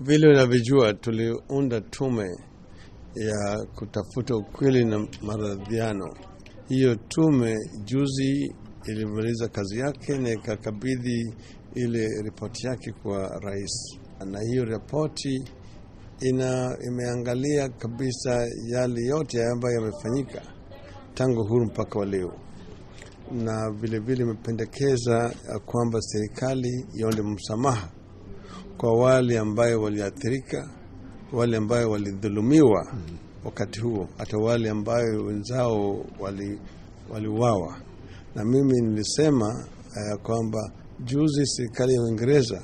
Vile unavyojua, tuliunda tume ya kutafuta ukweli na maridhiano. Hiyo tume juzi ilimaliza kazi yake na ikakabidhi ile ripoti yake kwa rais, na hiyo ripoti ina imeangalia kabisa yale yote ambayo yamefanyika tangu huru mpaka wa leo, na vilevile imependekeza kwamba serikali iombe msamaha kwa wale ambayo waliathirika, wale ambayo walidhulumiwa wakati huo, hata wale ambayo wenzao waliuawa wali na mimi nilisema ya uh, kwamba juzi serikali ya Uingereza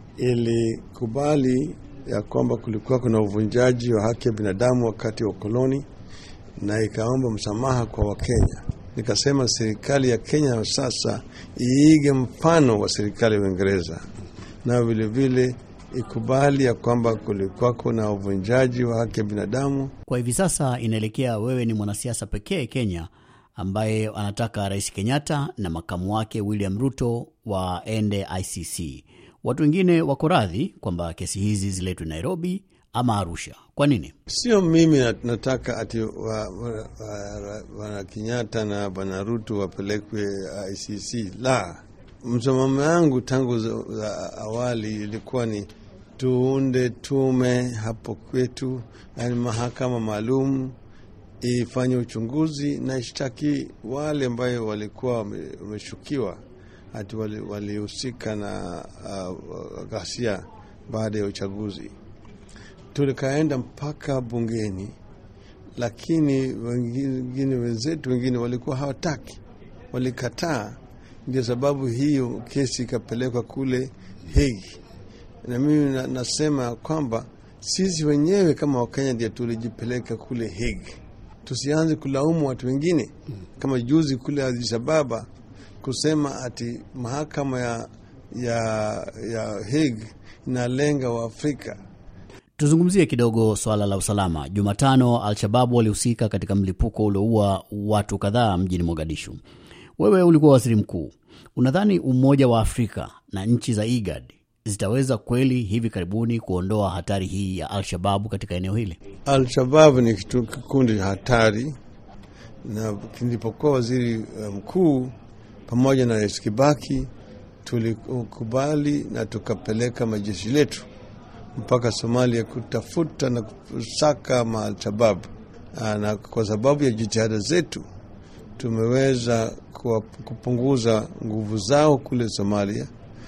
ilikubali ya kwamba kulikuwa kuna uvunjaji wa haki ya binadamu wakati wa koloni na ikaomba msamaha kwa Wakenya. Nikasema serikali ya Kenya sasa iige mfano wa serikali ya Uingereza na vilevile ikubali ya kwamba kulikuwa kuna uvunjaji wa haki ya binadamu. Kwa hivi sasa inaelekea wewe ni mwanasiasa pekee Kenya ambaye anataka Rais Kenyatta na makamu wake William Ruto waende ICC. Watu wengine wako radhi kwamba kesi hizi ziletwe Nairobi ama Arusha. Kwa nini? Sio mimi nataka ati wa, wa, wa, wa Kenyatta na bwana Ruto wapelekwe ICC. La, msimamo yangu tangu za awali ilikuwa ni tuunde tume hapo kwetu, yani mahakama maalum ifanye uchunguzi na ishtaki wale ambayo walikuwa wameshukiwa hati walihusika wali na uh, ghasia baada ya uchaguzi. Tulikaenda mpaka bungeni, lakini wengine wenzetu wengine walikuwa hawataki, walikataa. Ndio sababu hiyo kesi ikapelekwa kule Hague, na mimi na, nasema kwamba sisi wenyewe kama Wakenya ndio tulijipeleka kule Hague tusianze kulaumu watu wengine kama juzi kule Addis Ababa kusema ati mahakama ya, ya, ya Hague inalenga Waafrika. Tuzungumzie kidogo swala la usalama. Jumatano, Al-Shababu walihusika katika mlipuko ulioua watu kadhaa mjini Mogadishu. Wewe ulikuwa waziri mkuu, unadhani Umoja wa Afrika na nchi za IGAD zitaweza kweli hivi karibuni kuondoa hatari hii ya Al-Shababu katika eneo hili? Al-Shababu ni kitu kikundi hatari, na nilipokuwa waziri mkuu pamoja na Rais Kibaki tulikubali na tukapeleka majeshi letu mpaka Somalia kutafuta na kusaka ma-Al-Shababu, na kwa sababu ya jitihada zetu tumeweza kupunguza nguvu zao kule Somalia